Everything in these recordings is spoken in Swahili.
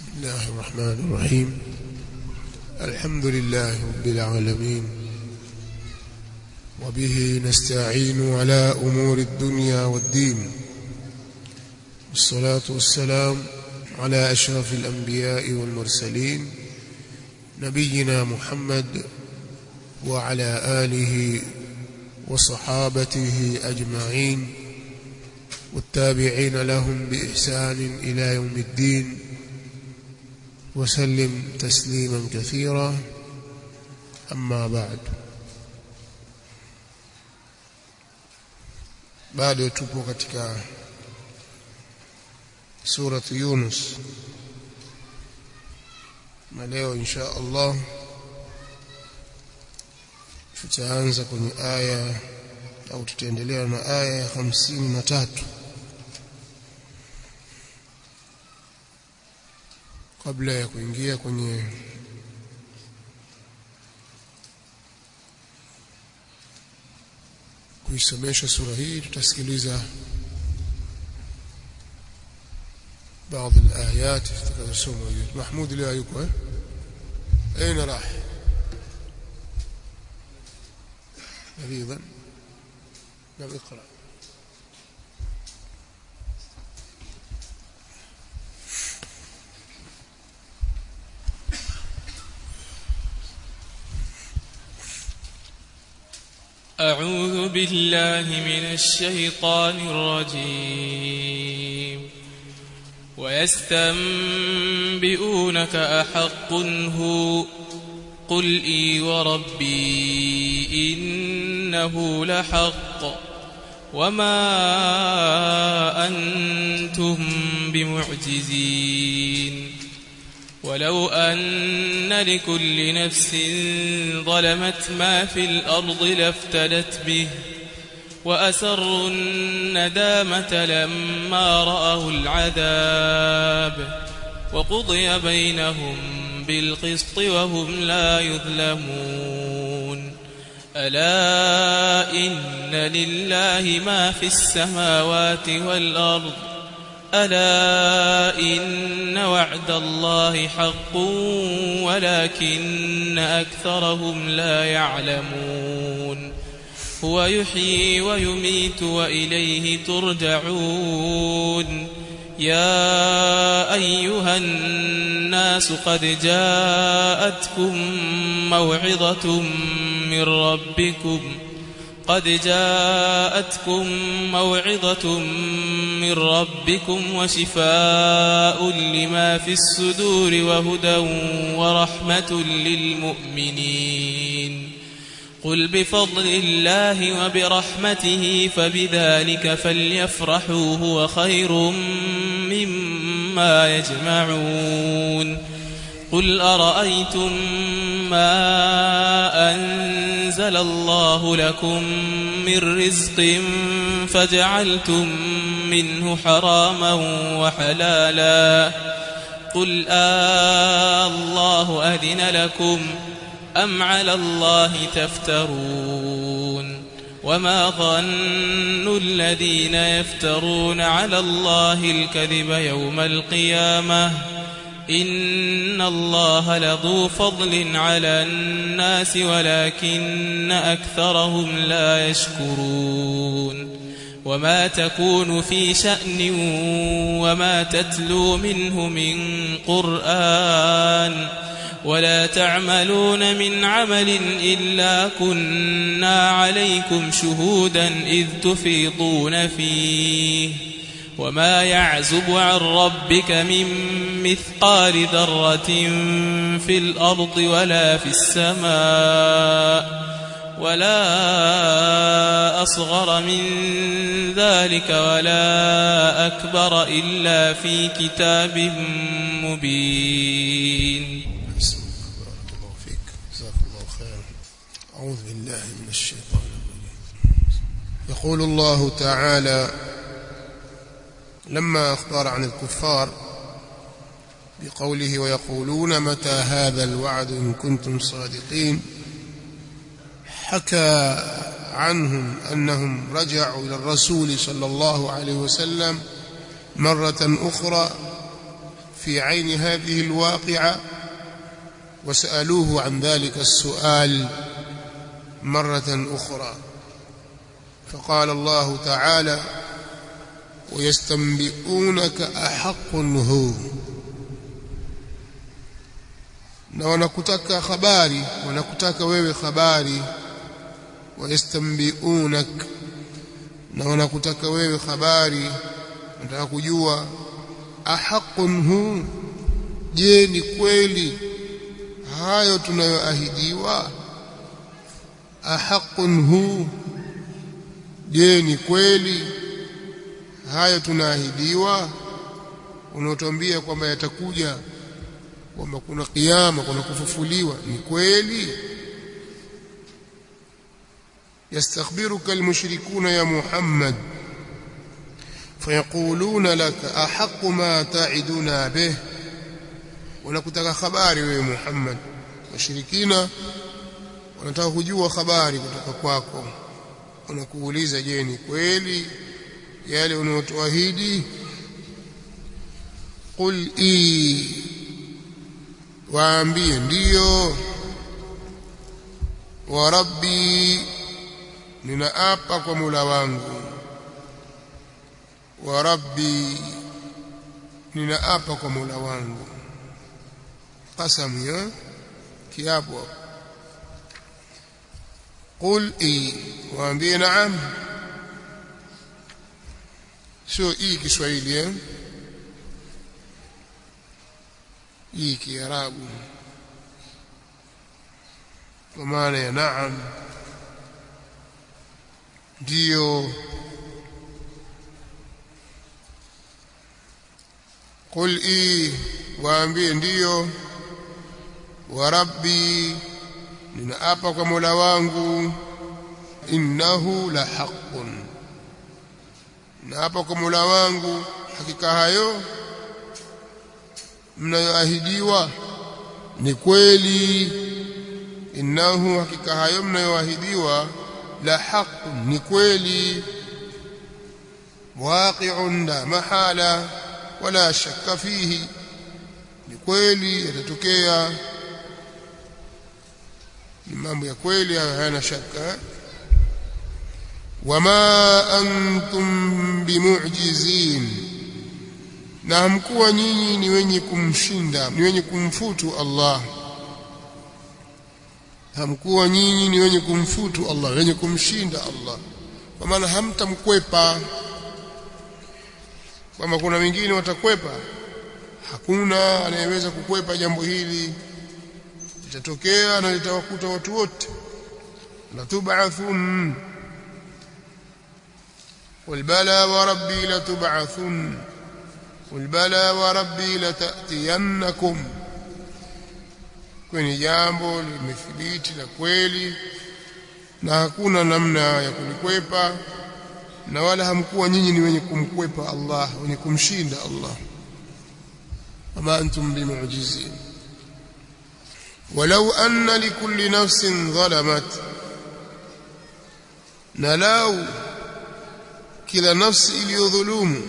بسم الله الرحمن الرحيم الحمد لله رب العالمين وبه نستعين على أمور الدنيا والدين والصلاة والسلام على أشرف الأنبياء والمرسلين نبينا محمد وعلى آله وصحابته أجمعين والتابعين لهم بإحسان إلى يوم الدين وسلم تسليما كثيرا أما بعد bado tupo katika surat Yunus na leo insha Allah tutaanza kwenye aya au tutaendelea na aya ya hamsini na tatu kabla ya kuingia kwenye kuisomesha sura hii tutasikiliza بعض الآيات تتكلم محمود لا يكون أين راح مريضا لم اقرأ أعوذ بالله من الشيطان الرجيم ويستنبئونك أحق هو قل إي وربي إنه لحق وما أنتم بمعجزين ولو أن لكل نفس ظلمت ما في الأرض لافتدت به وأسروا الندامة لما رأوا العذاب وقضي بينهم بالقسط وهم لا يظلمون ألا إن لله ما في السماوات والأرض ألا إن وعد الله حق ولكن أكثرهم لا يعلمون هو يحيي ويميت وإليه ترجعون يا أيها الناس قد جاءتكم موعظة من ربكم قد جاءتكم موعظة من ربكم وشفاء لما في الصدور وهدى ورحمة للمؤمنين قل بفضل الله وبرحمته فبذلك فليفرحوا هو خير مما يجمعون قل أرأيتم ما أنزل الله لكم من رزق فجعلتم منه حراما وحلالا قل آه الله أذن لكم أم على الله تفترون وما ظن الذين يفترون على الله الكذب يوم القيامة إن الله لذو فضل على الناس ولكن أكثرهم لا يشكرون وما تكون في شأن وما تتلو منه من قرآن ولا تعملون من عمل إلا كنا عليكم شهودا إذ تفيضون فيه وما يعزب عن ربك من مثقال ذرة في الأرض ولا في السماء ولا أصغر من ذلك ولا أكبر إلا في كتاب مبين بارك الله فيك جزاك الله خيرا أعوذ بالله من الشيطان الرجيم يقول الله تعالى لما أخبر عن الكفار بقوله ويقولون متى هذا الوعد إن كنتم صادقين حكى عنهم أنهم رجعوا إلى الرسول صلى الله عليه وسلم مرة أخرى في عين هذه الواقعة وسألوه عن ذلك السؤال مرة أخرى فقال الله تعالى ويستنبئونك أحق هو na wanakutaka habari wanakutaka wewe habari wayastambiunak na wanakutaka wewe habari wanataka kujua ahaqun hu je ni kweli hayo tunayoahidiwa ahaqun hu je ni kweli hayo tunaahidiwa unaotambia kwamba yatakuja kwamba kuna kiyama kuna kufufuliwa ni kweli yastakhbiruka almushrikuna ya Muhammad fayaquluna laka ahqqu ma ta'iduna bih wanakutaka habari wewe Muhammad washirikina wanataka kujua habari kutoka kwako wanakuuliza je ni kweli yale unayotuahidi qul i waambie ndiyo wa rabbi ninaapa kwa mula wangu wa rabbi ninaapa kwa mula wangu qasamu ya kiapo qul i waambie naam sio hii Kiswahili eh hii Kiarabu kwa maana ya naam ndio qul i waambie ndio wa rabbi ninaapa kwa Mola wangu innahu la haqqun naapa kwa Mola wangu hakika hayo mnayoahidiwa ni kweli innahu hakika hayo mnayoahidiwa la haqqun ni kweli waqi'un la mahala wala shakka fihi ni kweli yatatokea ni mambo ya kweli hayana shaka wama antum bimu'jizin na hamkuwa nyinyi ni wenye kumshinda ni wenye kumfutu Allah hamkuwa nyinyi ni wenye kumfutu Allah wenye kumshinda Allah kwa maana hamtamkwepa kama kuna wengine watakwepa hakuna anayeweza kukwepa jambo hili litatokea na litawakuta watu wote la tub'athun qul bala wa rabbi la tub'athun qul bala wa rabbi la ta'tiyannakum kwenye jambo limethibiti la kweli na hakuna namna ya kulikwepa na wala hamkuwa nyinyi ni wenye kumkwepa Allah wenye kumshinda Allah wama antum bimu'jizin ولو أن لكل نفس ظلمت نلاو كلا نفس اليظلوم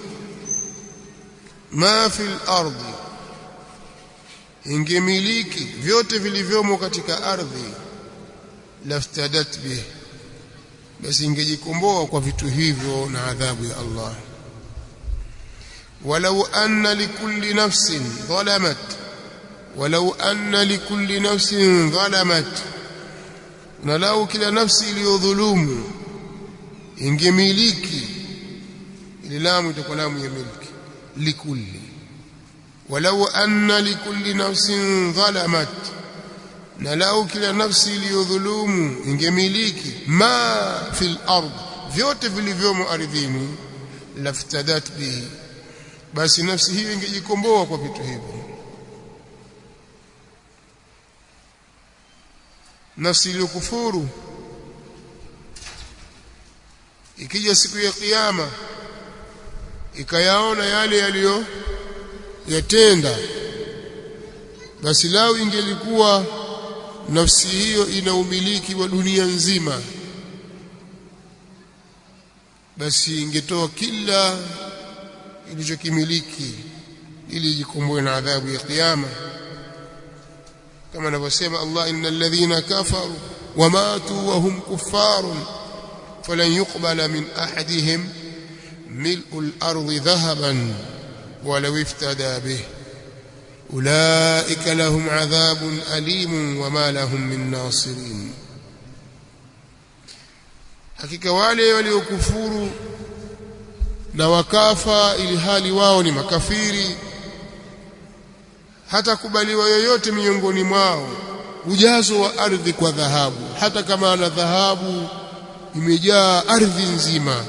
ما في الأرض ingemiliki vyote vilivyomo katika ardhi laftadat bih basi ingejikomboa kwa vitu hivyo na adhabu ya Allah walau anna likulli nafsin dhalamat walau anna likulli nafsin dhalamat na lau kila nafsi iliyodhulumu ingemiliki ile lamu itakuwa lamu ya milki likulli walau anna likulli nafsin dhalamat na lau kila nafsi iliyodhulumu ingemiliki ma fil ard vyote vilivyomo ardhini laftadat bihi basi nafsi hiyo ingejikomboa kwa vitu hivyo nafsi iliyokufuru ikija siku ya kiyama ikayaona yale yaliyo yatenda basi lau ingelikuwa nafsi hiyo ina umiliki wa dunia nzima basi ingetoa kila ilichokimiliki ili ijikomboe na adhabu ya kiyama kama anavyosema Allah innal ladhina kafaru wamatu wa hum kuffarun falan yuqbala min ahadihim mil'u al-ardi dhahaban ولو افتدى به أولئك لهم عذاب أليم وما لهم من ناصرين hakika wale waliokufuru na wakafa ili hali wao ni makafiri hata kubaliwa yoyote miongoni mwao ujazo wa ardhi kwa dhahabu hata kama ana dhahabu imejaa ardhi nzima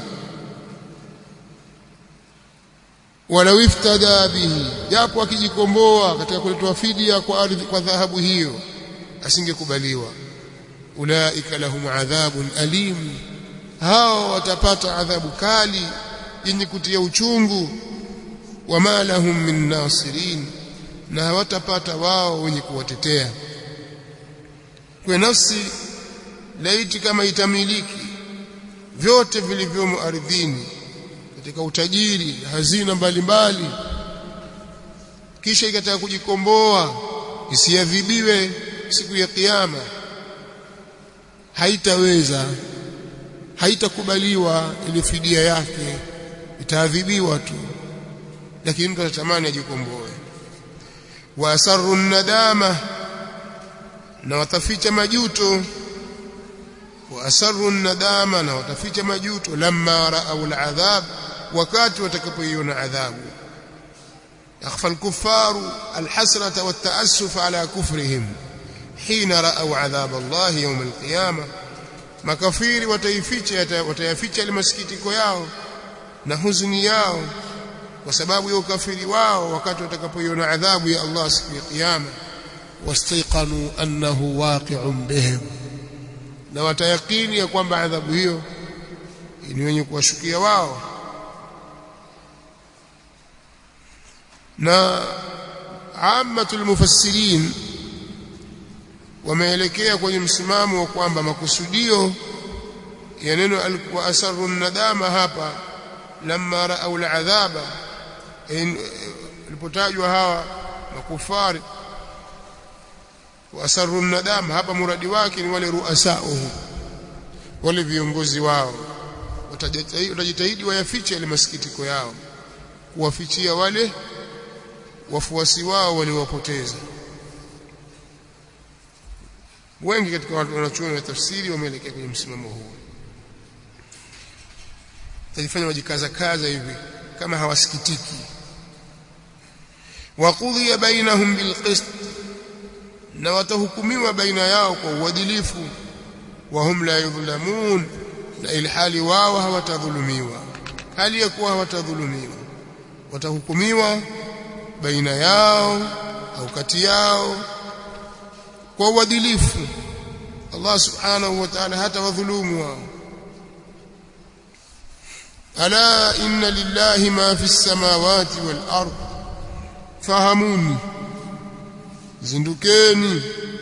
walau iftada bihi japo akijikomboa katika kuletwa fidia kwa ardhi kwa dhahabu hiyo asingekubaliwa ulaika lahum adhabun alim hao watapata adhabu kali yenye kutia uchungu wama lahum min nasirin na hawatapata wao wenye kuwatetea kwa nafsi laiti kama itamiliki vyote vilivyomo ardhini katika utajiri hazina mbalimbali kisha ikataka kujikomboa isiadhibiwe siku ya kiyama haitaweza haitakubaliwa ile fidia yake itaadhibiwa tu lakini mtu atatamani ajikomboe wa asarru nadama na wataficha majuto wa asarru nadama na wataficha majuto lamma raau aladhab wakati watakapoiona adhabu yakhfa alkuffaru alhasrata wattaassuf ala kufrihim hina raau adhab Allah yawm alqiyama makafiri wataificha watayaficha ile masikitiko yao na huzuni yao kwa sababu ya ukafiri wao wakati watakapoiona adhabu ya Allah siku ya kiyama wastaiqanu annahu waqi'un bihim na watayakini ya kwamba adhabu hiyo ni wenye kuwashukia wao na ammatul mufassirin wameelekea kwenye msimamo wa kwamba makusudio ya neno alikuwa asarru nadama hapa lamma raau aladhaba ilipotajwa hawa makufari wasarru nadama hapa muradi wake ni wale ruasauhu wale viongozi wao watajitahidi wayafiche ile masikitiko yao kuwafichia wale wafuasi wao waliowapoteza wengi katika watu wanachuoni wa tafsiri wameelekea kwenye msimamo huu tajifanya wajikaza kaza hivi kama hawasikitiki waqudhiya bainahum bilqist na watahukumiwa baina yao kwa uadilifu wa hum la yudhlamun na ilhali wao hawatadhulumiwa hali ya kuwa hawatadhulumiwa watahukumiwa baina yao au kati yao kwa uadilifu Allah subhanahu wa ta'ala hata wadhulumu wao ala inna lillahi ma fi samawati wal ard fahamuni zindukeni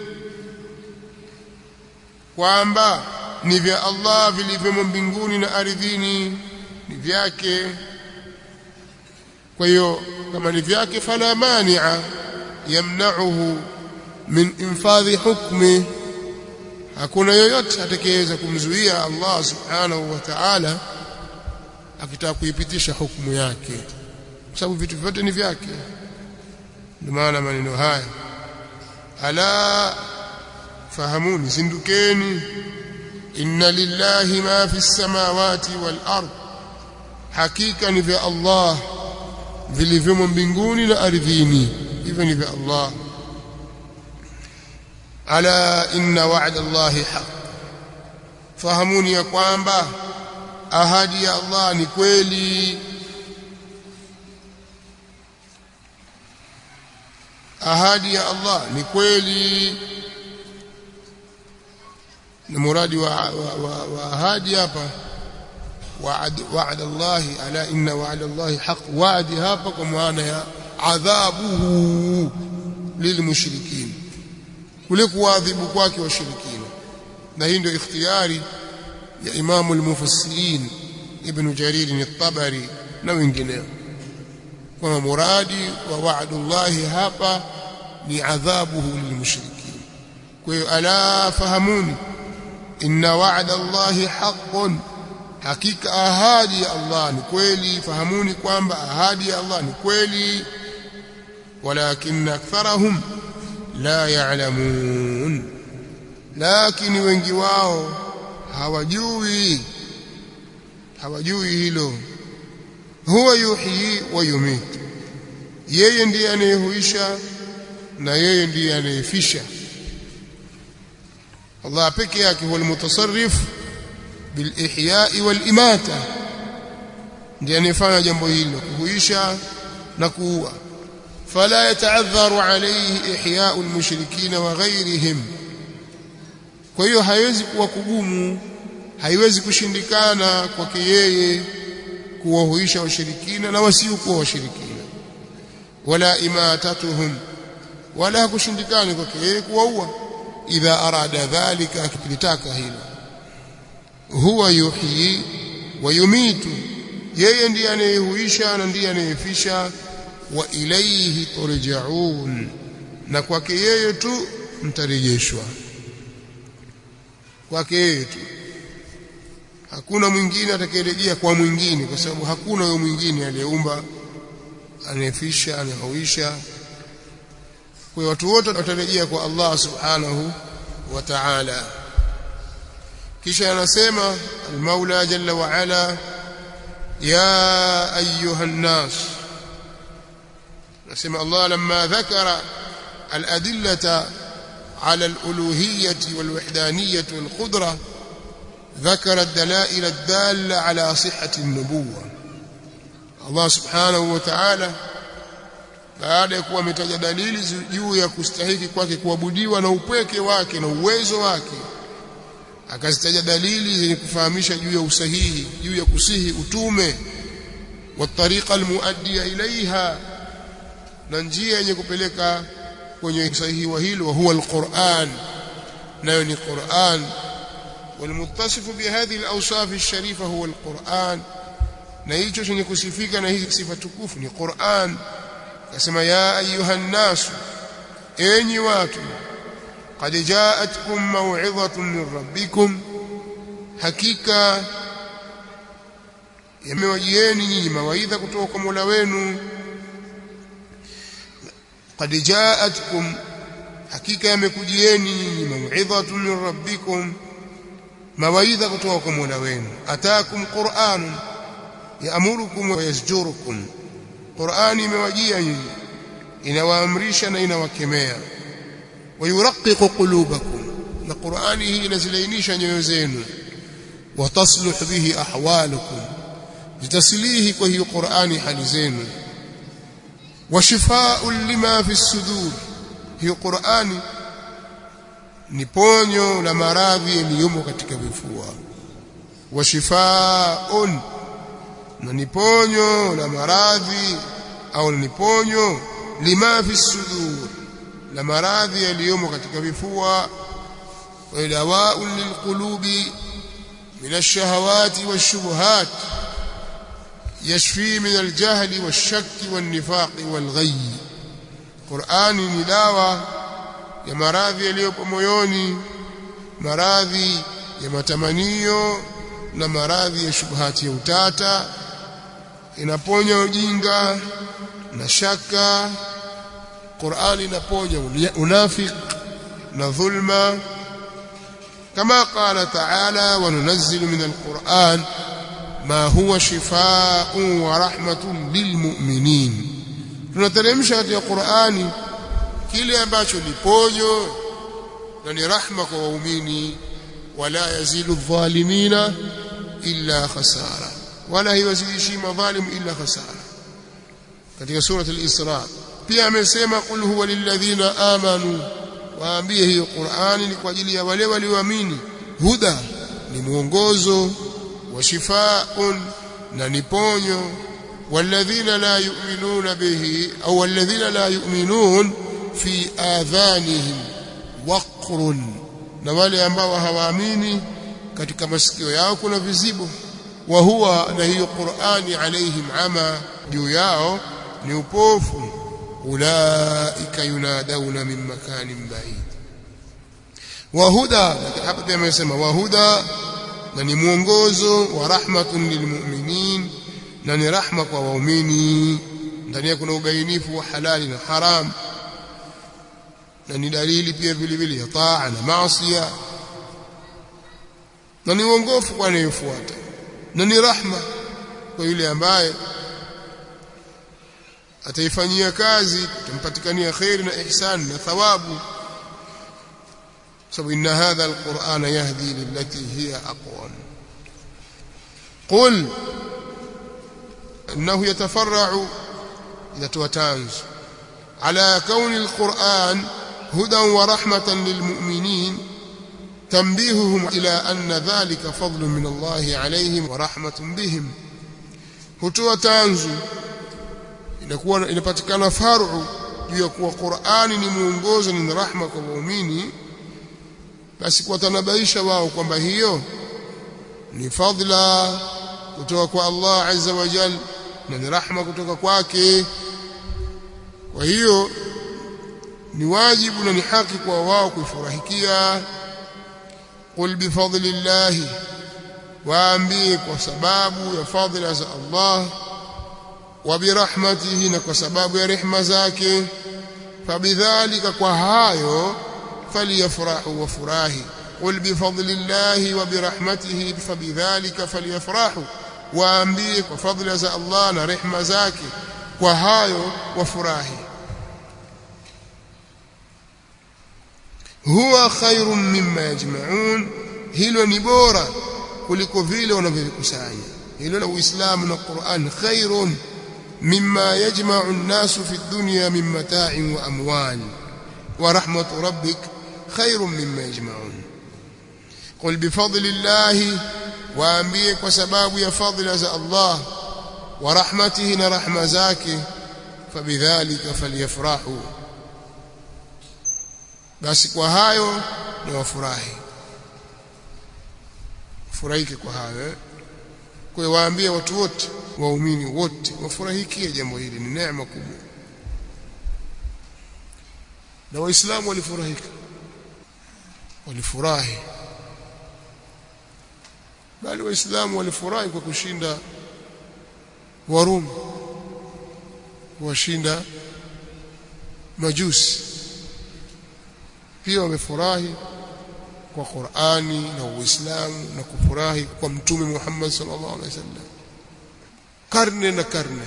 kwamba ni vya Allah vilivyomo mbinguni na ardhini ni vyake kwa hiyo kama ni vyake fala mani'a yamna'uhu min infadhi hukmi hakuna yoyote atakayeweza kumzuia Allah subhanahu wa ta'ala akitaka kuipitisha hukumu yake kwa sababu vitu vyote ni vyake ndio maana maneno haya ala fahamuni zindukeni inna lillahi ma fi samawati wal ard hakika ni vya Allah vilivyomo mbinguni na ardhini hivyo ni vya Allah ala inna wa'da Allahi haq fahamuni ya kwamba ahadi ya Allah ni kweli ahadi ya Allah ni kweli na muradi wa, wa, wa, wa ahadi hapa wa'ad wa'ada Allah ala inna wa'ada Allah haq wa'di hapa kwa maana ya adhabuhu lilmushrikin kule kuadhibu kwake washirikina na hii ndio ikhtiyari ya Imam al-Mufassirin Ibn Jarir al-Tabari na wengineo kwa muradi wa wa'dullahi hapa ni adhabuhu lilmushrikin kwa hiyo ala fahamuni inna wa'da Allahi haqqun hakika ahadi ya Allah ni kweli fahamuni kwamba ahadi ya Allah ni kweli walakin aktharahum la ya'lamun lakini wengi wao hawajui hawajui hilo huwa yuhyi wa yumit yeye ndiye anayehuisha na yeye ndiye anayefisha Allah peke yake huwa almutasarrif bil ihya'i wal imata ndiye anayefanya jambo hilo kuhuisha na kuua fala yataadharu alayhi ihya'u almushrikin wa ghayrihim kwa hiyo haiwezi kuwa kugumu haiwezi kushindikana kwake yeye kuwahuisha washirikina na wasiokuwa washirikina wala imatatuhum wala kushindikana kwake yeye kuwaua idha arada dhalika akilitaka hilo huwa yuhyi wa yumitu yeye ndiye anayehuisha na ndiye anayefisha wa ilayhi turja'un na kwake yeye tu mtarejeshwa kwake yeye tu hakuna mwingine atakayerejea kwa mwingine kwa sababu hakuna huyo mwingine aliyeumba anayefisha anayehuisha kwa watu wote watarejea kwa Allah subhanahu wa ta'ala kisha anasema al-Maula jalla wa ala ya ayuha an-nas nasema Allah lamma dhakara al-adillata على الألوهية والوحدانية والقدرة ذكر الدلائل الدالة على صحة النبوة الله سبحانه وتعالى baada ya kuwa ametaja dalili juu ya kustahiki kwake kuabudiwa na upweke wake na uwezo wake akazitaja dalili zenye kufahamisha juu ya usahihi juu ya kusihi utume wa tariqa almuaddiya ilaiha na njia yenye kupeleka kwenye usahihi wa hilo wa huwa alquran nayo ni quran والمتصف بهذه الاوصاف الشريفه هو القران na hicho chenye kusifika na hizi sifa tukufu ni Qur'an Akasema ya ayuha nnas enyi watu qad ja'atkum maw'izatun min rabbikum hakika yamewajieni nyinyi mawaidha kutoka kwa Mola wenu qad ja'atkum hakika yamekujieni nyinyi maw'izatun min rabbikum mawaidha kutoka kwa Mola wenu atakum qur'anun ya'murukum wa yasjurukum Qur'ani imewajia nyinyi inawaamrisha na inawakemea wayuraqiqu qulubakum na Qur'ani hii inazilainisha nyoyo zenu watasluh bihi ahwalukum zitasilihi kwa hiyo Qur'ani hali zenu washifaa'un lima fi sudur hiyo Qur'ani ni ponyo la maradhi yaliyomo katika vifua washifaa'un na ni ponyo la maradhi au ni ponyo lima fi sudur la maradhi yaliyomo katika vifua wa dawaa'un lilqulubi min ash-shahawati wash-shubuhat yashfi min al-jahli wash-shakki wan-nifaqi wal-ghayy Qur'ani ni dawa ya maradhi yaliyopo moyoni maradhi ya matamanio na maradhi ya shubuhati ya utata inaponya ujinga na shaka Qur'ani inaponya unafik na dhulma kama qala ta'ala wa nunazzilu min al-Qur'an ma huwa shifaa'un wa rahmatun lilmu'minin tunateremsha katika Qur'ani kile ambacho ni ponyo na ni rahma kwa waumini wala yazilu adh-dhalimina illa khasara wala haiwazidishi madhalim illa khasara katika sura al-Isra pia amesema qul huwa lilladhina amanu waambie hiyo Qur'ani ni kwa ajili ya wale walioamini huda ni mwongozo wa shifaa'un na ni ponyo walladhina la yu'minuna bihi au walladhina la yu'minun fi adhanihim waqrun na wale ambao hawaamini katika masikio yao kuna vizibo wa huwa na hiyo Qur'ani alaihim ama juu yao ni upofu ulaika yunadawna min makanin ba'id wa huda hapa pia amesema wa huda na ni mwongozo wa rahmatun lilmu'minin na ni rahma kwa waumini ndani yake kuna ubainifu wa halali na haram na ni dalili pia vile vile ya taa na maasiya na ni uongofu kwa anayefuata na ni rahma kwa yule ambaye ataifanyia kazi tampatikania khairi na ihsan na thawabu sababu inna hadha alqur'ana yahdi lillati hiya aqwam qul انه يتفرع اذا توتانز على كون القرآن هدى ورحمة للمؤمنين تنبيههم إلى أن ذلك فضل من الله عليهم ورحمة بهم hutoa tanzu inakuwa inapatikana faru juu ya kuwa Qur'ani ni mwongozo ni rahma kwa waumini basi kuwatanabaisha wao kwamba hiyo ni fadla kutoka kwa Allah azza wa jalla na ni rahma kutoka kwake kwa hiyo ni wajibu na ni haki kwa wao kuifurahikia qul bifadlillahi waambie kwa sababu ya fadhila za Allah wa birahmatihi na kwa sababu ya rehema zake fabidhalika kwa hayo faliyafrahu wafurahi qul bifadlillahi wa birahmatihi fabidhalika faliyafrahu waambie kwa fadhila za Allah na rehema zake kwa hayo wafurahi huwa khairun mimma yajma'un hilo ni bora kuliko vile wanavyokusanya hilo la uislamu na Qur'an khairun mimma yajma'u an-nasu fi ad-dunya min mata'in wa amwal wa rahmatu rabbik khairun mimma yajma'un qul bi fadlillahi waambie kwa sababu ya fadhila za Allah wa rahmatihi na rahma zake fabidhalika falyafrahu basi kwa hayo ni wafurahi furahike kwa hayo kwa hiyo waambie watu wote waumini wote wafurahikie jambo hili ni neema kubwa na waislamu walifurahika walifurahi bali waislamu walifurahi kwa kushinda warumi kuwashinda majusi pia wamefurahi kwa Qur'ani na Uislamu na kufurahi kwa Mtume Muhammad sallallahu alaihi wasallam karne na karne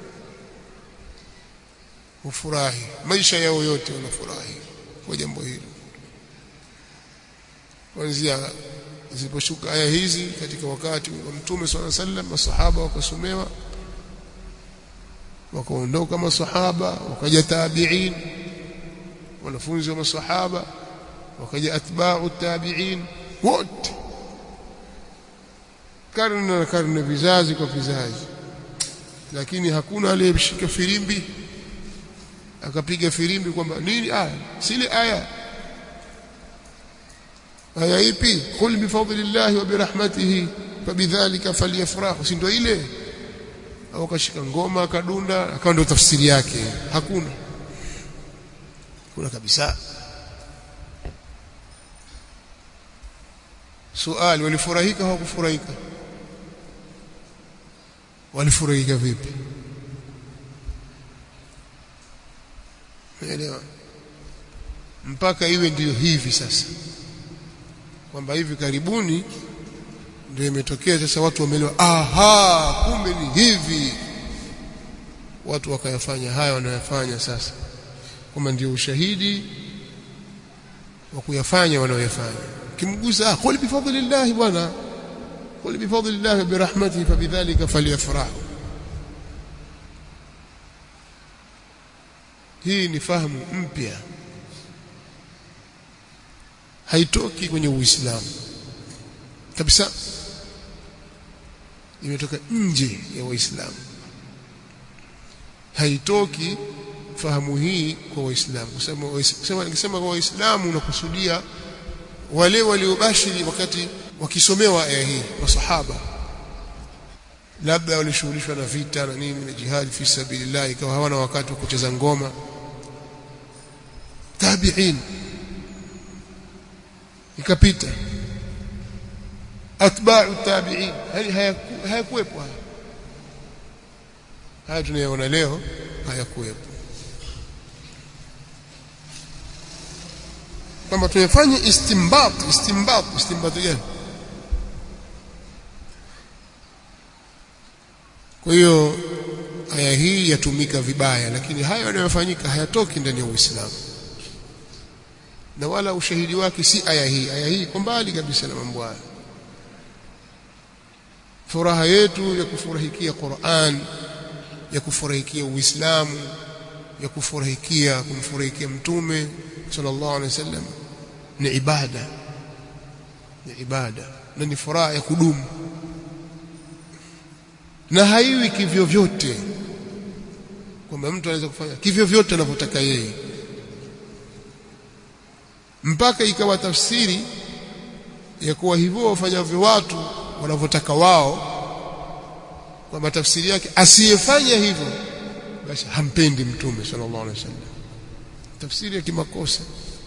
ufurahi maisha yao yote wanafurahi kwa jambo hili kuanzia ziliposhuka aya hizi katika wakati wa Mtume sallallahu alaihi wasallam masahaba wakasomewa wakaondoka masahaba wakaja tabi'in wanafunzi wa masahaba wakaja atba'u tabi'in wote karne na karne vizazi kwa vizazi lakini hakuna aliyeshika firimbi akapiga firimbi kwamba nini aya sile aya aya ipi qul bi fadlillahi wa bi rahmatihi fabidhalika falyafrahu si ndio ile au akashika ngoma akadunda akawa ndio tafsiri yake hakuna kuna kabisa suali walifurahika hawakufurahika walifurahika vipi unaelewa mpaka iwe ndiyo hivi sasa kwamba hivi karibuni ndio imetokea sasa watu wameelewa aha kumbe ni hivi watu wakayafanya haya wanayofanya sasa kwamba ndio ushahidi wa kuyafanya wanaoyafanya kimgusa ah qul bifadlillah bwana qul bifadlillah birahmatihi fabidhalika falyafrahu hii ni fahamu mpya haitoki kwenye uislamu kabisa imetoka nje ya waislamu haitoki fahamu hii kwa waislamu kusema nikisema kwa waislamu nakusudia wale waliobashiri wakati wakisomewa aya hii masahaba labda walishughulishwa na vita na nini na jihadi fi sabilillah ikawa hawana wakati wa kucheza ngoma tabi'in ikapita atba'u tabi'in yani hayakuwepo haya haya tunayoona leo hayakuwepo kwamba tumefanya istimbat istimbat istimbat gani kwa hiyo aya hii yatumika vibaya lakini haya yanayofanyika hayatoki ndani ya Uislamu na wala ushahidi wake si aya hii aya hii iko mbali kabisa na mambo haya furaha yetu ya kufurahikia Qur'an ya kufurahikia Uislamu ya kufurahikia kumfurahikia mtume sallallahu alaihi wasallam ni ibada ni ibada na ni furaha ya kudumu na haiwi kivyo vyote kwamba mtu anaweza kufanya kivyo vyote anavyotaka yeye mpaka ikawa tafsiri ya kuwa hivyo wafanyavyo watu wanavyotaka wao kwamba tafsiri yake asiyefanya hivyo basi hampendi mtume sallallahu alaihi wasallam tafsiri ya kimakosa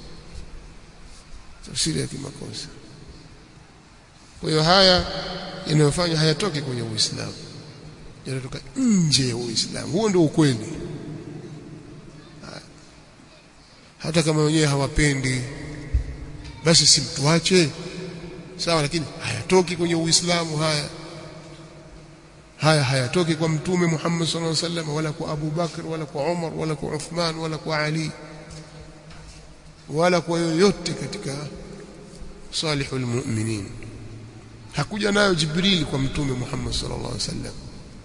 tafsiri ya kimakosa kwa hiyo haya yanayofanya hayatoki kwenye Uislamu yanatoka nje ya Uislamu huo ndio ukweli hata kama wenyewe hawapendi basi simtuache sawa lakini hayatoki kwenye Uislamu haya haya hayatoki kwa mtume Muhammad sallallahu alaihi wasallam wala kwa Abu Bakr wala kwa Umar wala kwa Uthman wala kwa Ali wala kwa yoyote katika salihul mu'minin hakuja nayo Jibril kwa mtume Muhammad sallallahu alaihi wasallam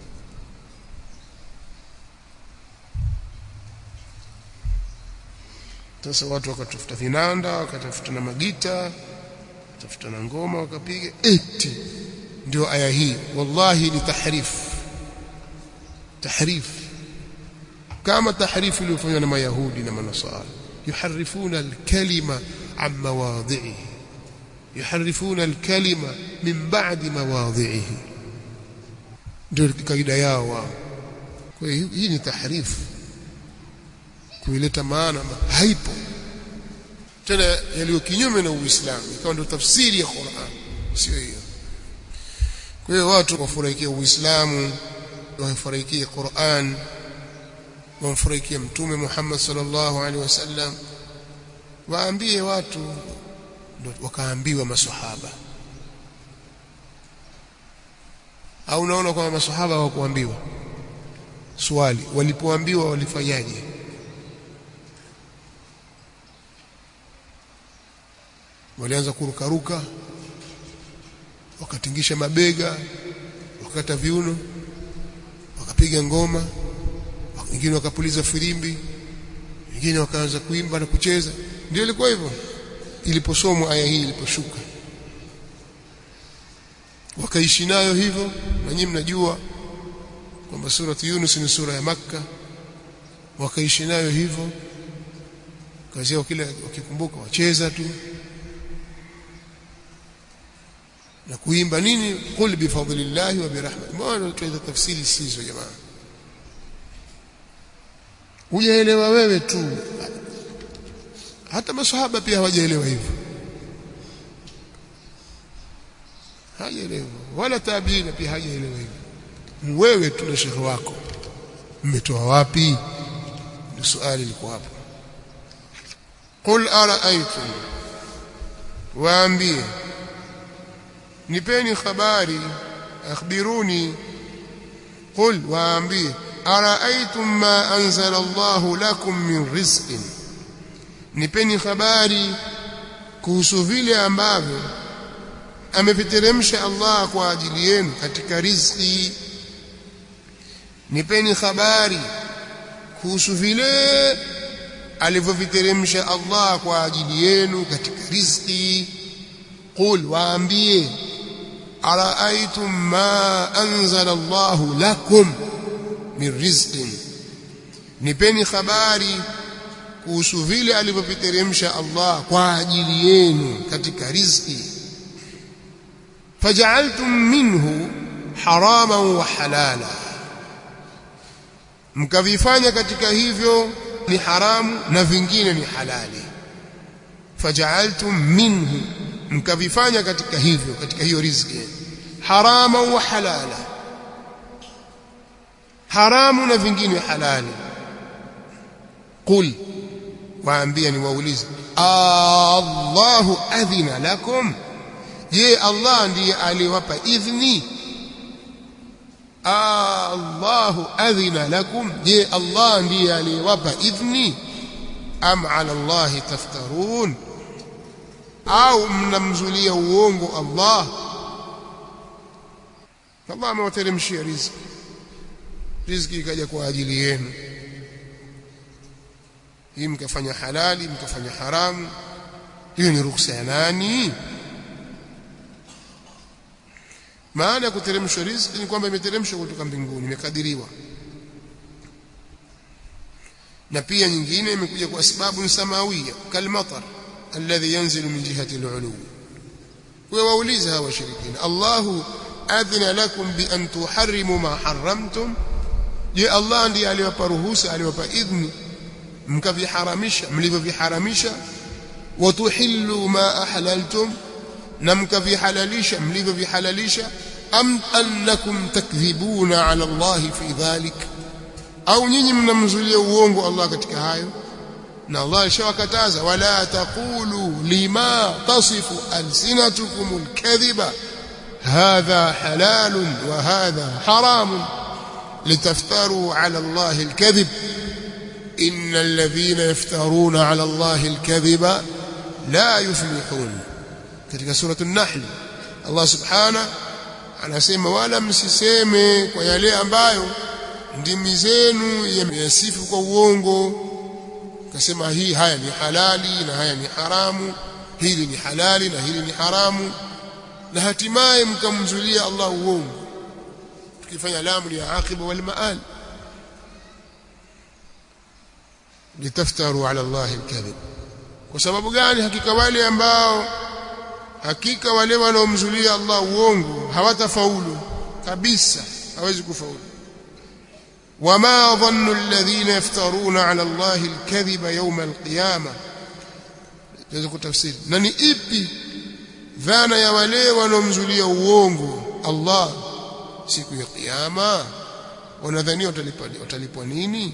sasa watu wakatafuta vinanda wakatafuta na magita wakatafuta na ngoma wakapiga eti ndio aya hii wallahi ni tahrif tahrif kama tahrifu iliyofanywa na mayahudi na manasara yuharifuna alkalima an mawadhihi yuharifuna alkalima min ba'di mawadhihi ndio kaida yao wao kwa hiyo hii ni tahrifu kuileta maana haipo tena yaliyo kinyume na Uislamu ikawa ndio tafsiri ya Qur'an sio hiyo kwa hiyo watu wafurahikie Uislamu wafurahikie Qur'an wamfurahikie mtume Muhammad sallallahu alaihi wasallam waambie watu ndio wakaambiwa maswahaba au unaona kwamba maswahaba hawakuambiwa swali walipoambiwa walifanyaje walianza kurukaruka wakatingisha mabega wakakata viuno wakapiga ngoma wengine wakapuliza filimbi wengine wakaanza kuimba na kucheza ndio ilikuwa hivyo iliposomwa aya hii iliposhuka wakaishi nayo hivyo na nyinyi mnajua kwamba surati Yunus ni sura ya Makka wakaishi nayo hivyo kazi yao kila wakikumbuka wacheza tu na kuimba nini qul bi fadlillahi wa bi rahmatihi mbona tuweza tafsiri sizo jamaa hujaelewa wewe tu hata maswahaba pia hawajaelewa hivyo hajaelewa wala tabiina pia hajaelewa hivyo wewe tu na shekhi wako mmetoa wapi ndio swali liko hapo qul araaitum waambie nipeni habari akhbiruni qul waambie araaitum ma anzala Allah lakum min rizqin nipeni habari kuhusu vile ambavyo ameviteremsha Allah kwa ajili yenu katika riziki nipeni habari kuhusu vile alivyoviteremsha Allah kwa ajili yenu katika riziki qul waambie araaitum ma anzala Allah lakum min rizqin nipeni habari kuhusu vile alivyoviteremsha Allah kwa ajili yenu katika riziki faj'altum minhu harama wa halala mkavifanya katika hivyo ni haramu na vingine ni halali faja'altum minhu mkavifanya katika hivyo katika hiyo riziki harama wa halala haramu na vingine halali qul waambia ni waulize Allahu adhina lakum je Allah ndiye aliwapa idhni Allahu adhina lakum je Allah ndiye aliwapa idhni am ala Allah taftarun au mnamzulia uongo Allah Allah amewateremshia riziki riziki ikaja kwa ajili yenu hii mkafanya halali mkafanya haramu hiyo ni ruhusa ya nani maana ya kuteremshwa riziki ni kwamba imeteremshwa kutoka mbinguni imekadiriwa na pia nyingine imekuja kwa sababu samawia kalmatar alladhi yanzilu min jihati al-ulu wa wauliza hawa washirikina Allahu adhina lakum bi an tuharrimu ma harramtum je Allah ndiye aliwapa ruhusa aliwapa idhni mkaviharamisha mlivyoviharamisha watuhillu ma ahlaltum na mkavihalalisha mlivyovihalalisha am annakum takdhibuna ala Allah fi dhalik au nyinyi mnamzulia uongo Allah katika hayo na Allah alishawakataza wala taqulu lima tasifu alsinatukum alkadhiba hadha halal wa hadha haram litaftaru ala Allah alkadhib إن الذين يفترون على الله الكذب لا يفلحون katika sura an-nahl Allah subhana anasema wala msiseme kwa yale ambayo ndimi zenu yamesifu kwa uongo kasema hii haya ni halali na haya ni haramu hili ni halali na hili ni haramu na hatimaye mkamzulia Allah uongo tukifanya lamu ya aqiba wal maal litaftaru ala Allah alkadhib kwa sababu gani hakika wale ambao hakika wale wanaomzulia Allah uongo hawatafaulu kabisa hawezi kufaulu wama dhannu alladhina yaftaruna ala Allah alkadhiba yawm alqiyama tunaweza kutafsiri na ni ipi dhana ya wale wanaomzulia uongo Allah siku ya kiyama wanadhania watalipwa watalipwa nini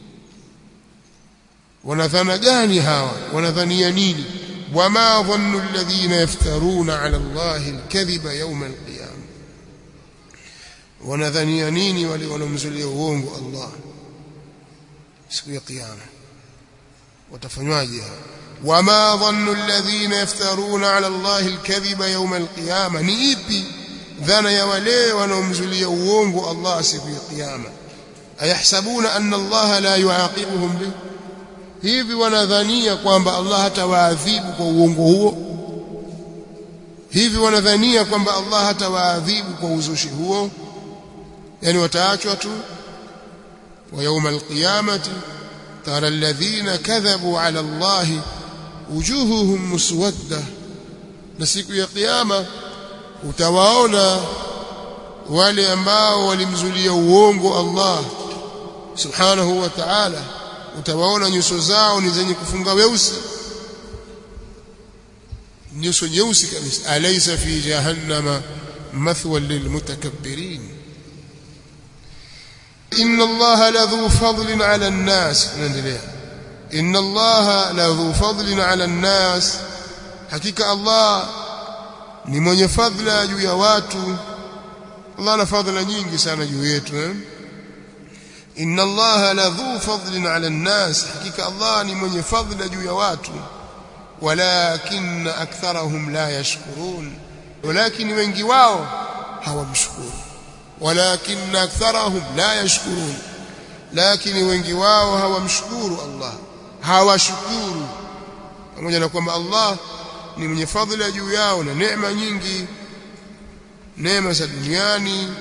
wanadhana gani hawa wanadhania nini wama dhannu alladhina yaftaruna ala allahi alkadhiba yawm alqiyama wanadhania nini wale wanaomzulia uongo Allah siku ya kiyama watafanywaje wama dhannu alladhina yaftaruna ala allahi alkadhiba yawm alqiyama ni ipi dhana ya wale wanaomzulia uongo Allah siku ya kiyama ayahsabuna anna Allah la yuaqibuhum bih hivi wanadhania kwamba Allah hatawaadhibu kwa uongo huo hivi wanadhania kwamba Allah hatawaadhibu kwa uzushi huo yani wataachwa tu wa يوم القيامه ترى الذين كذبوا على الله وجوههم مسوده na siku ya kiyama utawaona wale ambao walimzulia uongo Allah subhanahu wa ta'ala utawaona nyuso zao ni zenye kufunga weusi nyuso nyeusi kabisa alaysa fi jahannama mathwan lilmutakabbirin inna allaha ladhu fadlin ala an-nas naendelea inna allaha ladhu fadlin ala an-nas hakika allah ni mwenye fadhila juu ya watu Allah ana fadhila nyingi sana juu yetu eh? inna allaha ladhu fadlin ala an-nas hakika allah ni mwenye fadhila juu ya watu walakin aktharahum la yashkurun walakin wengi wao hawamshukuru walakin aktharahum la yashkurun lakini wengi wao hawamshukuru allah hawashukuru pamoja na kwamba allah ni mwenye fadhila juu yao na neema nyingi neema za duniani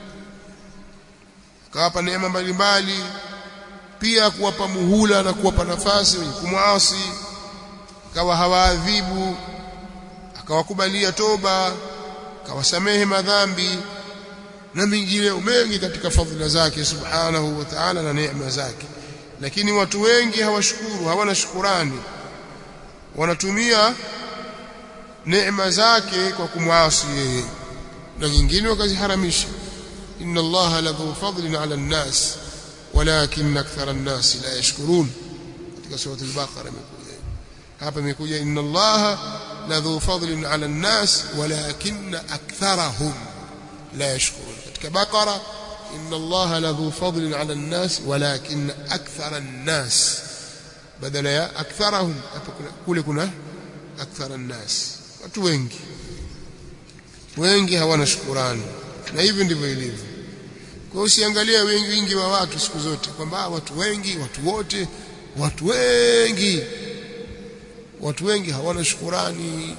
akawapa neema mbalimbali pia kuwapa muhula na kuwapa nafasi wenye kumwasi akawa hawaadhibu akawakubalia toba akawasamehe madhambi na mengineo mengi katika fadhila zake subhanahu wa ta'ala na neema zake lakini watu wengi hawashukuru hawana shukurani wanatumia neema zake kwa kumwasi yeye na nyingine wakaziharamisha inna allaha ladhu fadlin ala an-nas walakin akthara an-nas la yashkurun katika sura al-baqara imekuja hapa imekuja inna allaha ladhu fadlin ala an-nas walakin aktharahum la yashkurun katika baqara inna allaha ladhu fadlin ala an-nas walakin akthara an-nas badala ya aktharahum hapa kule kuna akthara an-nas watu wengi wengi hawana shukurani na hivi ndivyo ilivyo kwa usiangalia wengi wingi wa watu siku zote kwamba watu wengi watu wote watu wengi watu wengi hawana shukurani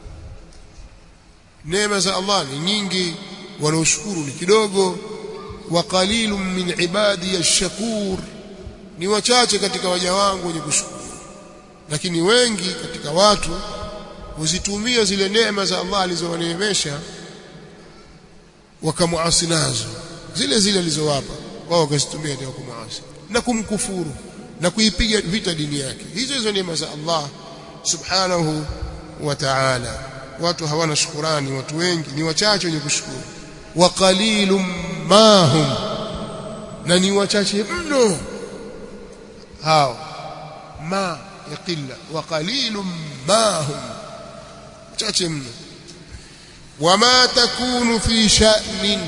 neema za Allah ni nyingi wanaoshukuru ni kidogo wa qalilun min ibadi ash-shakur ni wachache katika waja wangu wenye kushukuru lakini wengi katika watu huzitumia zile neema za Allah alizowaneemesha wakamuasi nazo zile zile alizowapa wao wakazitumia ndio kumuasi na kumkufuru na kuipiga vita dini yake hizo hizo neema za Allah subhanahu wa ta'ala watu hawana shukurani watu wengi ni wachache wenye kushukuru wa qalilum mahum na ni wachache mno hao ma yaqilla wa qalilum mahum chache mno wama takunu fi sha'nin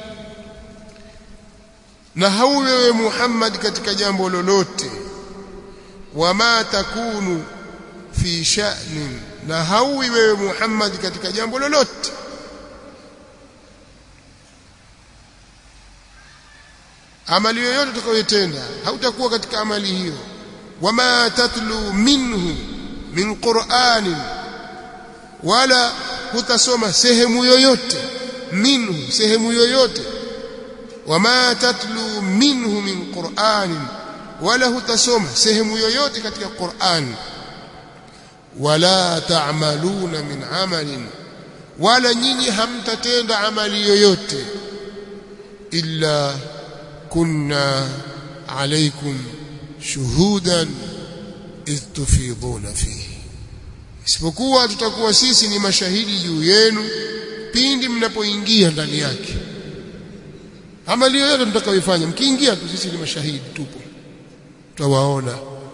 na hauwewe Muhammad katika jambo lolote wama takunu fi sha'nin na hauwi wewe Muhammad katika jambo lolote amali yoyote utakayotenda hautakuwa katika amali hiyo wama tatlu minhu min qur'anin wala hutasoma sehemu yoyote minhu sehemu yoyote wama tatlu minhu min qur'anin wala hutasoma sehemu yoyote katika Qur'an wala ta'maluna min amalin wala nyinyi hamtatenda amali yoyote illa kunna alaykum shuhudan idh tufiduna fihi isipokuwa tutakuwa sisi ni mashahidi juu yenu pindi mnapoingia ndani yake amali yoyote mtakayoifanya mkiingia tu sisi ni mashahidi tupo tutawaona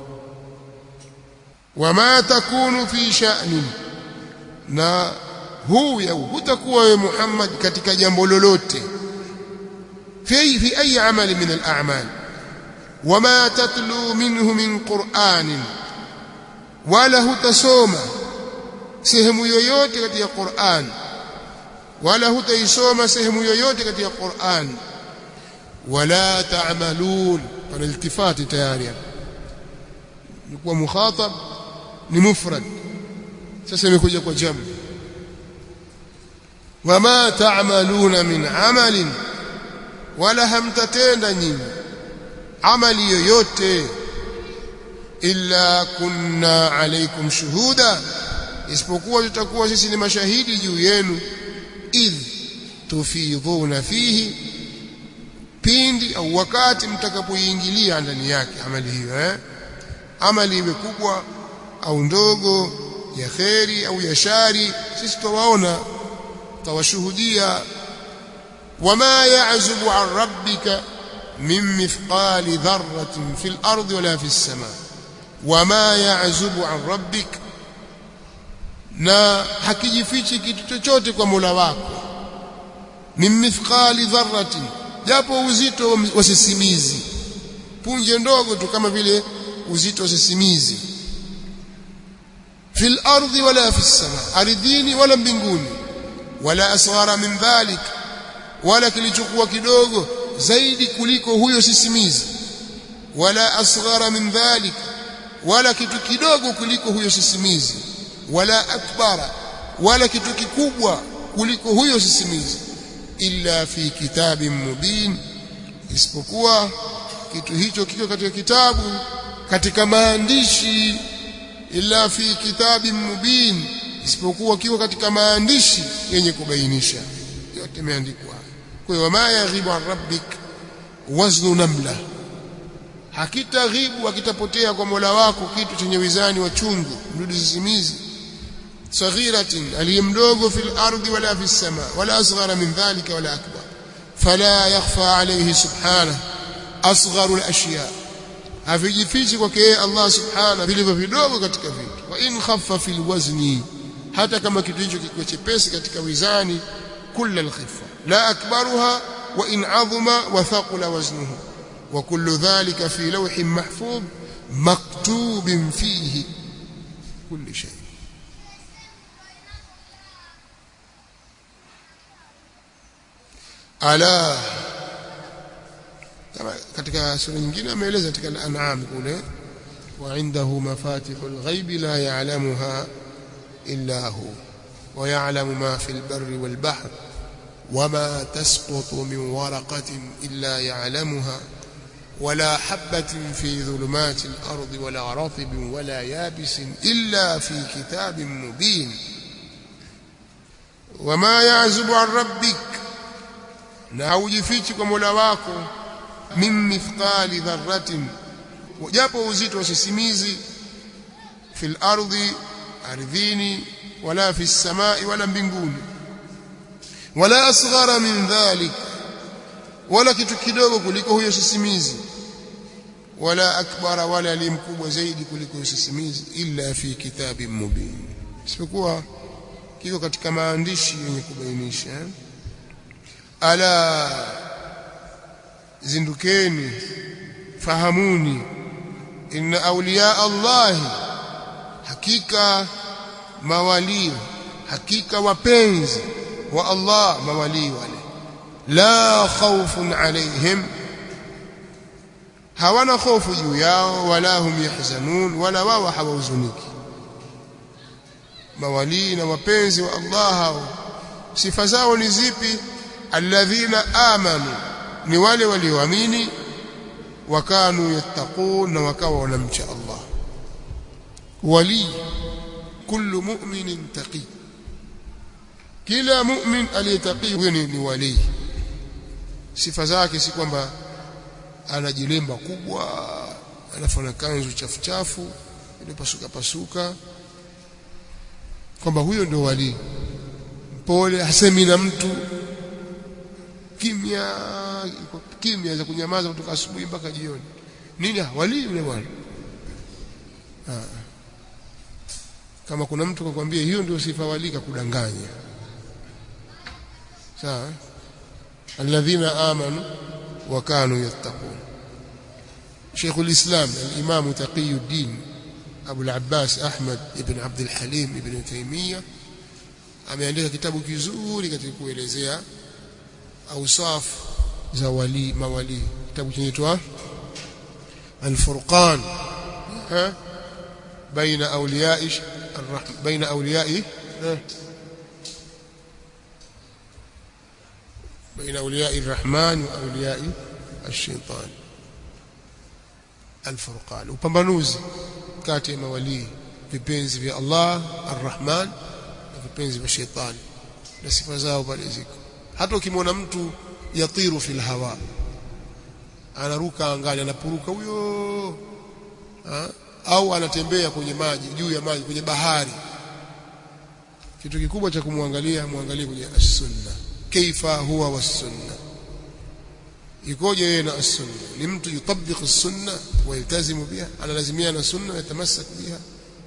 wama takunu fi sha'nin na huu ya hutakuwa wewe Muhammad katika jambo lolote fi fi ayi amali min al-a'mal wama tatlu minhu min qur'anin wala hutasoma sehemu yoyote katika Qur'an wala hutaisoma sehemu yoyote katika Qur'an wala ta'malun pana iltifati tayari ni kuwa mukhatab ni mufrad sasa imekuja kwa jam wama ta'maluna min amalin wala hamtatenda nyinyi amali yoyote illa kunna alaykum shuhuda isipokuwa tutakuwa sisi ni mashahidi juu yenu idh tufidhuna fihi pindi au wakati mtakapoingilia ndani yake amali hiyo eh amali iwe kubwa au ndogo ya kheri au ya shari sisi tutawaona tawashuhudia wama ya'zubu an rabbika min mithqali dharratin fil ardi wala fis samaa wama ya'zubu an rabbik na hakijifichi kitu chochote kwa Mola wako min mithqali dharratin japo uzito wa sisimizi punje ndogo tu kama vile uzito wa sisimizi fil ardi wala fis sama ardhini wala mbinguni wala asghara min dhalik wala kilichokuwa kidogo zaidi kuliko huyo sisimizi wala asghara min dhalik wala kitu kidogo kuliko huyo sisimizi wala akbara wala kitu kikubwa kuliko huyo sisimizi illa fi kitabin mubin isipokuwa kitu hicho kiko katika kitabu katika maandishi illa fi kitabin mubin isipokuwa kiko katika maandishi yenye kubainisha yote imeandikwa kwa hiyo ma yaghibu an rabbik waznu namla hakitaghibu hakitapotea kwa Mola wako kitu chenye wizani wa chungu mdudu sisimizi saghiratin aliyemdogo fil ardi wala fis sama wala asghara min dhalika wala akbar fala yakhfa alayhi subhanahu asgharu al-ashya havijifichi kwake yeye Allah subhanahu vilivyo vidogo katika vitu wa in khaffa fil wazni hata kama kitu hicho kikiwa chepesi katika wizani kulla al-khiffa la akbaruha wa in azuma wa thaqula waznuhu wa kullu dhalika fi lawhin mahfuz maktubin fihi kulli shay ala kama katika sura nyingine ameeleza katika al-an'am kule wa indahu mafatihul ghaibi la ya'lamuha illa hu wa ya'lamu ma fil barri wal bahr وما تسقط من ورقة إلا يعلمها ولا حبة في ظلمات الأرض ولا رطب ولا يابس إلا في كتاب مبين وما يعزب عن ربك na haujifichi kwa Mola wako min mithqali dharratin japo uzito wa sisimizi fil ardi ardhini wala fis samai wala mbinguni wala asghara min dhalik wala kitu kidogo kuliko huyo sisimizi wala akbara wala alimkubwa zaidi kuliko huyo sisimizi illa fi kitabin mubin isipokuwa kiko katika maandishi yenye kubainisha eh? ala zindukeni fahamuni inna awliya Allah hakika mawali hakika wapenzi wa Allah mawali wale la khawfun alaihim hawana hofu juu yao wala hum yahzanun wala wao hawahuzuniki mawali na wapenzi wa Allah hao sifa zao ni zipi alladhina amanu ni wale walioamini wakanu yattaqun na wakawa wanamcha Allah wali kullu mu'minin taqi kila mu'min aliyetaqi huyo ni wali sifa zake si kwamba anajilemba kubwa anafanya kanzu chafu chafu ile pasuka pasuka kwamba huyo ndio wali pole hasemi na mtu kimya kimya za kunyamaza kutoka asubuhi mpaka jioni nini wali yule bwana kama kuna mtu kakwambia hiyo ndio sifa wali kakudanganya sawa alladhina amanu wa kanu yattaqun شيخ الإسلام الإمام تقي الدين أبو العباس أحمد ابن عبد الحليم ابن تيمية ameandika kitabu kizuri katika kuelezea awsaf za wali mawali kitabu kinaitwa Al-Furqan ha baina awliya'i ar-rahman baina awliya'i baina awliya'i ar-rahman wa awliya'i ash-shaytan Al-Furqan upambanuzi kati ya mawali vipenzi vya Allah ar-Rahman na vipenzi vya shetani na sifa zao pale ziko hata ukimwona mtu yatiru fil hawa anaruka angani anapuruka huyo au anatembea kwenye maji juu ya maji kwenye bahari kitu kikubwa cha kumwangalia muangalie kwenye as-sunna kaifa huwa was-sunna ikoje yeye na as-sunna ni mtu yutabbiq as-sunna wa yaltazimu biha analazimia na sunna na yatamassak biha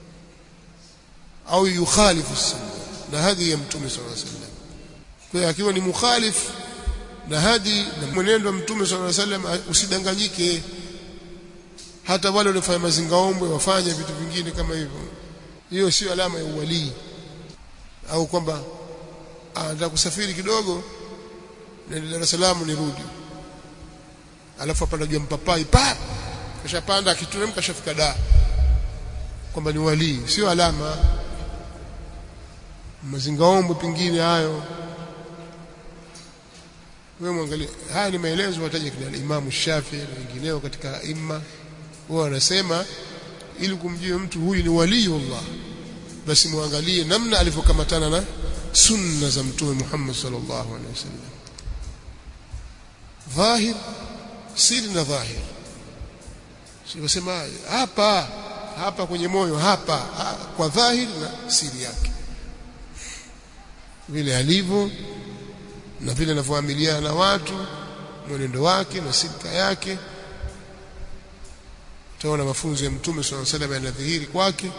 au yukhalifu as-sunna na hadi ya mtume sallallahu alaihi wasallam kwa hiyo akiwa ni mukhalif na hadi na mwenendo wa mtume sallallahu alaihi wasallam usidanganyike hata wale waliofanya mazingaombwe wafanye vitu vingine kama hivyo hiyo sio alama ya uwalii au kwamba anataka kusafiri kidogo na Dar es Salaam nirudi alafu apanda juu mpapai pa kashapanda akituremka kashafika da kwamba ni walii sio alama mazingaombwe pingine hayo wewe mwangalie haya ni maelezo wataja kina Imam Shafi na wengineo katika imma wao wanasema ili kumjua mtu huyu ni waliullah basi muangalie namna alivyokamatana na sunna za mtume Muhammad sallallahu alaihi wasallam dhahir siri na dhahir sivosema hapa hapa kwenye moyo hapa ha, kwa dhahir na siri yake vile alivyo na vile anavyoamiliana na watu mwenendo wake na silka yake utaona mafunzo ya mtume swalla salam yanadhihiri kwake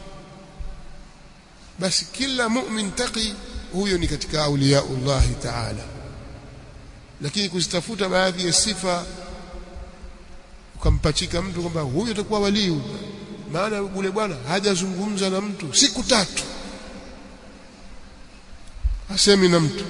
basi kila mu'min taqi huyo ni katika auliyaullah ta'ala lakini kuzitafuta baadhi ya sifa ukampachika mtu kwamba huyo atakuwa walii maana yule bwana hajazungumza na mtu siku tatu hasemi na mtu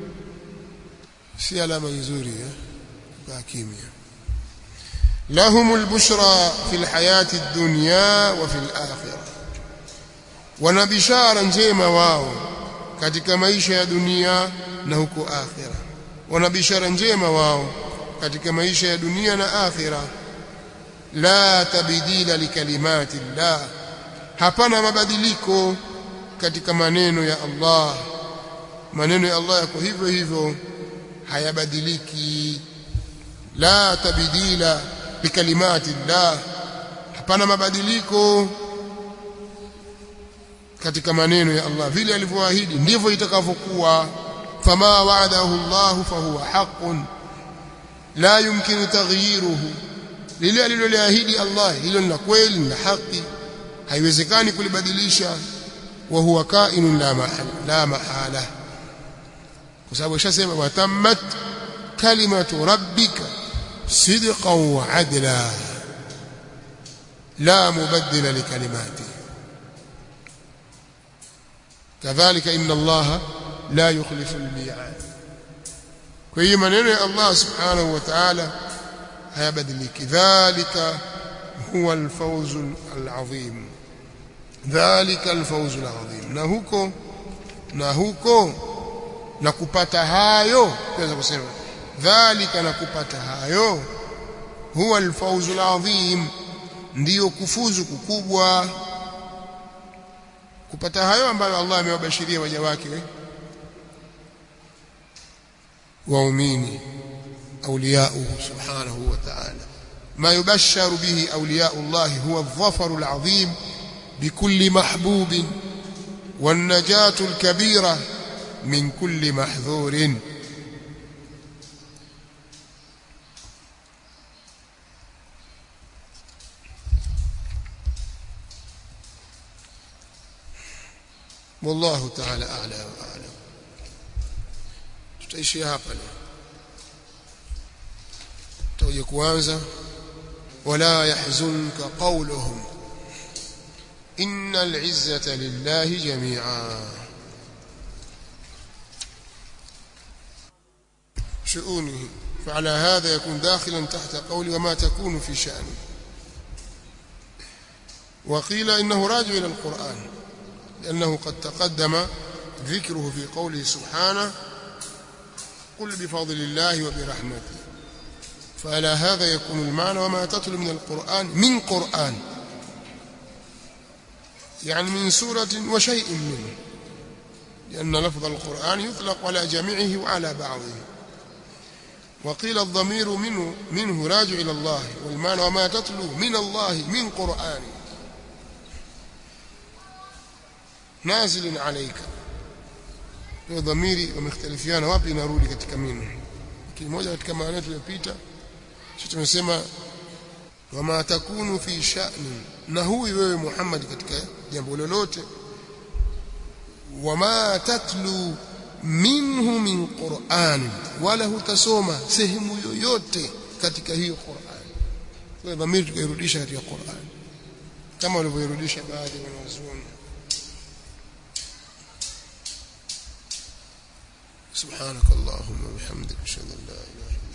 si alama nzuri eh kwa kimya لهم البشرى في الحياة الدنيا وفي الآخرة wana bishara njema wao katika maisha ya dunia na huko akhira wana bishara njema wao katika maisha ya dunia na akhira la tabdila likalimati llah hapana mabadiliko katika maneno ya Allah maneno ya Allah yako hivyo hivyo hayabadiliki la tabdila likalimati llah hapana mabadiliko katika maneno ya Allah vile alivyoahidi ndivyo itakavyokuwa fama wa'adahu Allah fahuwa haqqun la yumkinu taghyiruhu lile aliloliahidi Allah hilo ni kweli na haki haiwezekani kulibadilisha wa huwa kainun la mahala la mahala kwa sababu ishasema watammat kalimatu rabbika sidqan wa adla la mubaddila likalimatihi كذلك إن الله لا يخلف الميعاد kwa hiyo maneno ya Allah subhanahu wa ta'ala hayabadiliki dhalika huwa alfawz alazim dhalika alfawz alazim na huko na huko na kupata hayo tunaweza kusema dhalika na kupata hayo huwa alfawz alazim ndiyo kufuzu kukubwa kupata hayo ambayo Allah amewabashiria waja wake waumini awliyauhu subhanahu wa ta'ala ما يبشر به أولياء الله هو الظفر العظيم بكل محبوب والنجاة الكبيرة من كل محذور والله تعالى أعلى وأعلم tutaishia hapa leo tutaje kuanza wala yahzunka qawluhum innal izzata lillahi jami'a شؤونه فعلى هذا يكون داخلا تحت قول وما تكون في شأنه وقيل إنه راجع إلى القرآن لأنه قد تقدم ذكره في قوله سبحانه قل بفضل الله وبرحمته فعلى هذا يكون المعنى وما تتلو من القرآن من قرآن يعني من سورة وشيء منه لأن لفظ القرآن يطلق على جميعه وعلى بعضه وقيل الضمير منه, منه راجع إلى الله والمعنى وما تتلو من الله من قرآن نازل عليك hiyo dhamiri wamekhtalifiana wapi inarudi katika minu lakini moja katika maana yetu iliyopita sisi tumesema wama takunu fi sha'ni na huyu wewe Muhammad katika jambo lolote wama tatlu minhu min Qur'an wala hutasoma sehemu yoyote katika hiyo Qur'an kwa dhamiri tukairudisha katika Qur'an kama walivyoirudisha baadhi ya wanazuoni سبحانك اللهم وبحمدك اشهد ان لا اله الا